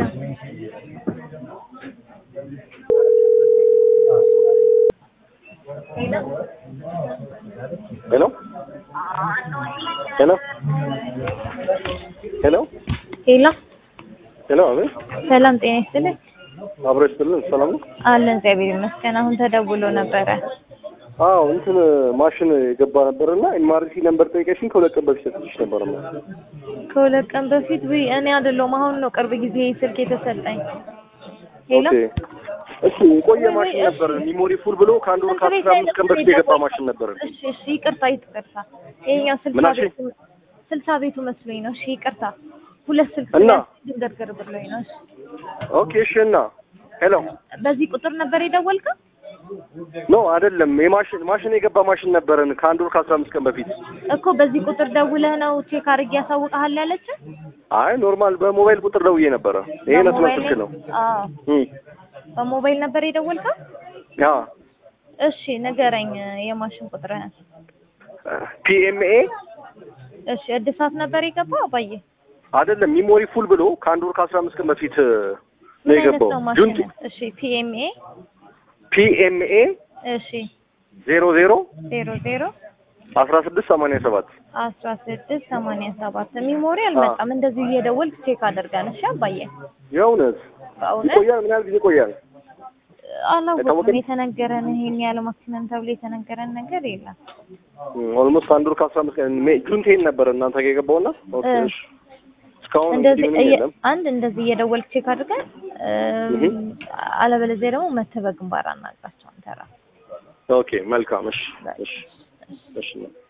ሄሎ ሄሎ ሄሎ ሄሎ ሄሎ አቤት ሰላም ጤና ይስጥልኝ። አብሮ ይስጥልን ሰላም ነው አለን እግዚአብሔር ይመስገን። አሁን ተደውሎ ነበረ። አዎ እንትን ማሽን የገባ ነበርና ኤምአርሲ ነምበር ጠይቀሽኝ ከሁለት ቀን በፊት ሰጥቼሽ ነበር ነው ከሁለት ቀን በፊት ውይ እኔ አይደለሁም አሁን ነው ቅርብ ጊዜ ስልክ የተሰጠኝ። ሄሎ ኦኬ እሺ የቆየ ማሽን ነበር ሚሞሪ ፉል ብሎ ከአንድ ወር ከአስራ አምስት ቀን በፊት የገባ ማሽን ነበር እሺ እሺ ይቅርታ ይቅርታ። ይሄኛው ስልሳ ምን አልሽኝ? ቤቱ ስልሳ ቤቱ መስሎኝ ነው። እሺ ይቅርታ። ሁለት ስልክ እና? ድንገርገር ብሎኝ ነው። እሺ ኦኬ እሺ እና ሄሎ በዚህ ቁጥር ነበር የደወልከው? ኖ አይደለም የማሽን ማሽን የገባ ማሽን ነበረን ከአንድ ወር ከአስራ አምስት ቀን በፊት እኮ በዚህ ቁጥር ደውለህ ነው ቼክ አድርጌ ያሳውቅሃል ያለችን? አይ ኖርማል በሞባይል ቁጥር ደውዬ ነበረ ይሄ ነስመ በሞባይል ስልክ ነው አዎ እም በሞባይል ነበር የደወልከው? ያ እሺ ንገረኝ የማሽን ቁጥርህን። ፒኤምኤ እሺ እድሳት ነበር የገባው አባዬ? አይደለም ሚሞሪ ፉል ብሎ ከአንድ ወር ከአስራ አምስት ቀን በፊት ነው ምን አይነት የገባው ነው ጁንቲ ማሽን? እሺ ፒኤምኤ ፒኤምኤ እሺ ዜሮ ዜሮ ዜሮ ዜሮ አስራ ስድስት ሰማንያ ሰባት አስራ ስድስት ሰማንያ ሰባት ሚሞሪ አልመጣም። እንደዚህ እየደወልክ ቼክ አደርጋል። እሺ አባዬ የእውነት በእውነት ይቆያል ምን ያህል ጊዜ ይቆያል አላወቅም። የታወቀ- የተነገረን ይሄን ያለ ማክሲመም ተብሎ የተነገረን ነገር የለም። ኦልሞስት አንድ ወር ከአስራ አምስት ቀን ሜ- ጁን ቴን ነበር እናንተ ጋር የገባውና ኦኬ እ። እሺ እስካሁን እንግዲህ እንደዚህ ምንም እየ- የለም አንድ እንደዚህ እየደወልክ ቼክ አድርገን እህ። አለበለዚያ ደግሞ መተህ በግንባር አናግራቸው አንተ ራስህ ኦኬ መልካም እሺ እሺ እሺ